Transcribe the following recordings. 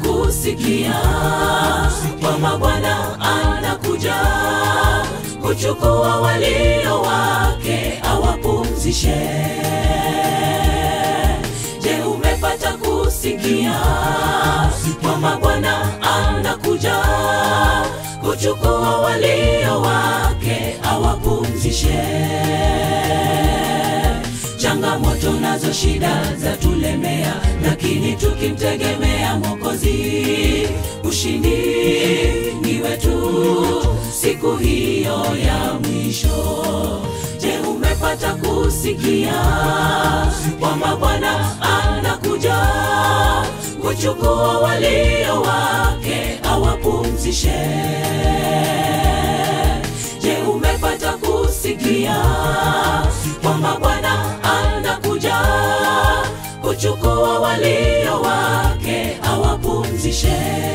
kusikia kwamba Bwana anakuja kuchukua walio wake awapumzishe. Je, umepata kusikia kwamba Bwana anakuja kuchukua walio wake awapumzishe? Changamoto nazo shida za tulemea, lakini tukimtegemea Mwokozi, ushindi ni wetu siku hiyo ya mwisho. Je, umepata kusikia kwamba Bwana anakuja kuchukua walio wake awapumzishe? Je, umepata kusikia kwamba Bwana anakuja kuchukua walio wake awapumzishe?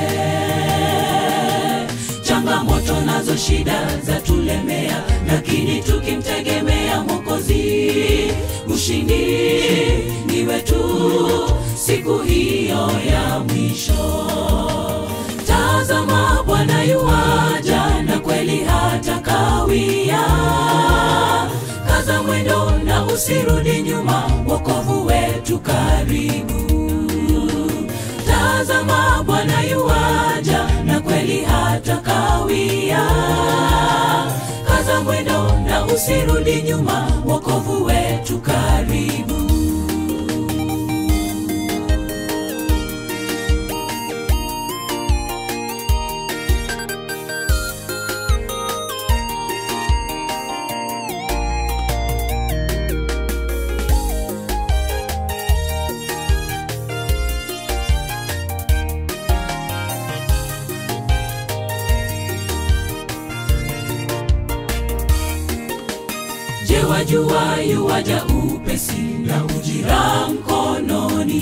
Changamoto nazo shida za tulemea, lakini tukimtegemea Mwokozi, ushindi ni wetu siku hiyo ya mwisho. Tazama, Bwana yuaja na kweli hata kawia. Kaza mwendo na usirudi nyuma, wokovu wetu karibu. Tazama, Bwana yuaja na kweli hata kawia. Kaza mwendo na usirudi nyuma, wokovu wetu karibu. Je, wajua yuwaja upesi na ujira mkononi?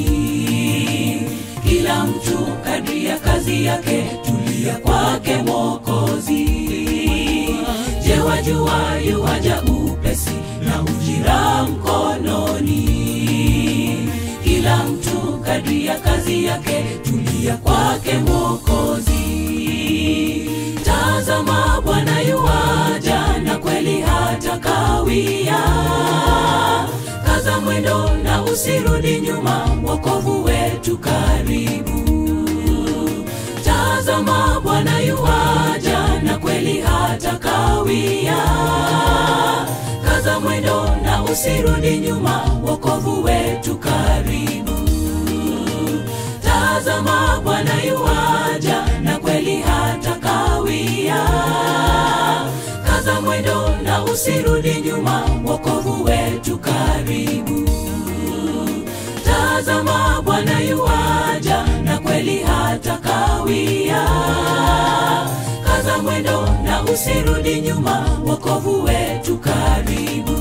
Kila mtu kadri ya kazi yake, tulia kwake Mwokozi. Je, wajua yuwaja upesi na ujira mkononi? Kila mtu kadri ya kazi yake, tulia kwake Mwokozi. Tazama, Bwana yuwaja na kweli hata kawia. Kaza mwendo na usirudi nyuma, wokovu wetu karibu. Tazama, Bwana yuwaja na kweli hata kawia. Kaza mwendo na usirudi nyuma, wokovu wetu karibu. Tazama, Bwana yuwaja na kweli hata kawia. Kaza mwendo na usirudi nyuma, wokovu wetu karibu. Tazama, Bwana yuwaja na kweli hata kawia. Kaza mwendo na usirudi nyuma, wokovu wetu karibu.